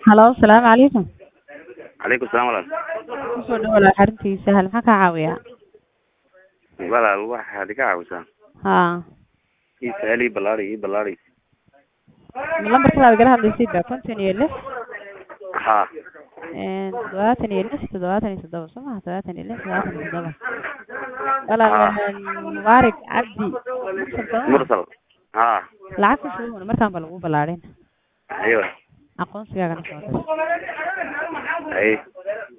Halo, salaamu calaykum. calaykum salaam walaal Kusoo dhawaada xaruntiisa hal maxaa kaa caawiyaa? walaal waxaad iga caawisaa Haa. ii sahal ii ballaari ii ballaari Lambarkadaada igala hadlaysid baa konton iyo lix haa een toddobaatan iyo lix toddobaatan iyo toddoba soo maha toddobaatan iyo lix toddobaatan iyo toddoba walaal mubaarak cabdi mursal soo maha mursal haa lacag ku shuban markaan ba lagu ballaadhin aywa aqoonsigaagana soo dir ay